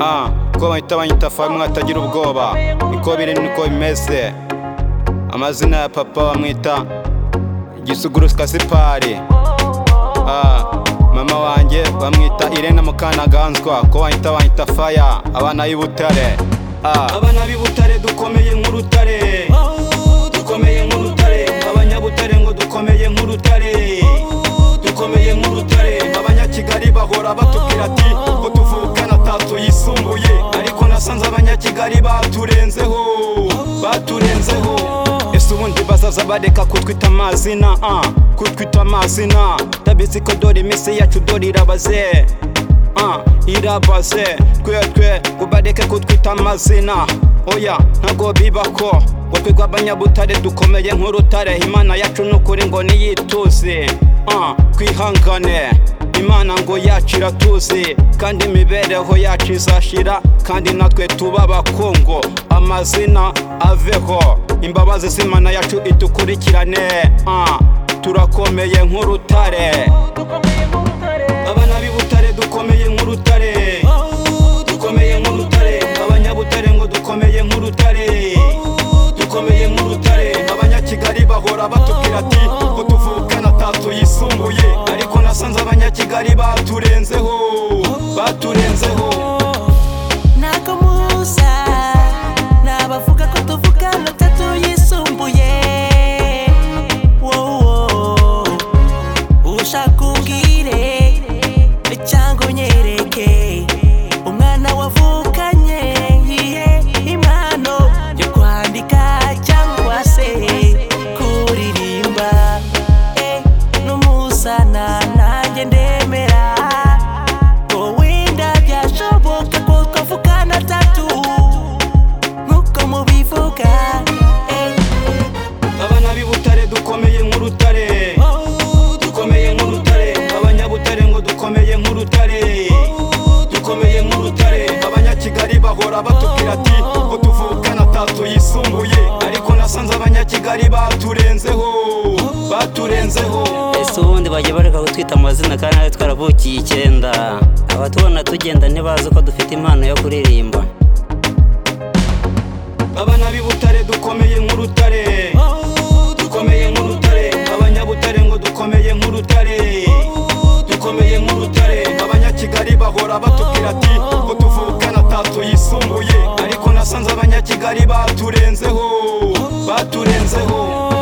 ah ubwoba bahita banyita famwe atagira ubwoba niko biri niko bimeze amazina ya papa bamwita igisuguru sikasipari ah mama wanjye bamwita irene mukanaganzwa ko banyita banyita faya abana y'ibutare ah abana b'ibutare dukomeye nk'urutare dukomeye nk'urutare abanyabutare ngo dukomeye nk'urutare dukomeye nk'urutare abanyakigali bahora batubwira ati ko tuvukana atatu yisumbuye ariko nasanze abanyakigali baturenzeho baturenzeho ese ubundi bazaza bareka kutwita amazina ah kutwita amazina ndabizi ko dore iminsi yacu dore irabaze ah irabaze twetwe ngo bareke kutwita amazina oya ntago bibako ngo twigwe abanyabutare dukomeye nk'urutare imana yacu ni ukuri ngo niyituze ah twihangane imana ngo yacu iratuzi kandi imibereho yacu izashira kandi natwe tuba abakungu amazina aveho imbabazi z'imana yacu idukurikirane ah turakomeye nk'urutare abana b'ibutare dukomeye nk'urutare dukomeye nk'urutare abanyabutare ngo dukomeye nk'urutare dukomeye nk'urutare abanyakigali bahora batubwira ati ko tuvukana atatu yisumbuye ariko nasanze abanyakigali baturenzeho baturenzeho ntako muhuza ni abavuga ko tuvugana atatu yisumbuye wowo ushaka ubwire cyangwa unyereke umwana wavukanye yihe impano yo kwandika cyangwa se kuririmba Eh, n'umuzana nanjye ndemera wowe ndabyashoboka ko twavugana atatu nk'uko mubivuga Eh, abana b'ibutare dukomeye nk'urutare dukomeye nk'urutare abanyabutare ngo dukomeye nk'urutare dukomeye nk'urutare abanyakigali bahora batubwira ati ko tuvukana atatu yisumbuye ariko nasanze abanyakigali baturenzeho baturenzeho ese ubundi bajya bareka kutwita amazina kandi natwe twaravukiye icyenda abatubona tugenda ntibazi ko dufite impano yo kuririmba abana b'ibutare dukomeye nk'urutare dukomeye nk'urutare abanyabutare ngo dukomeye nk'urutare dukomeye nk'urutare abanyakigali bahora batubwira ati ko tuvukana atatu yisumbuye ariko nasanze abanyakigali baturenzeho baturenzeho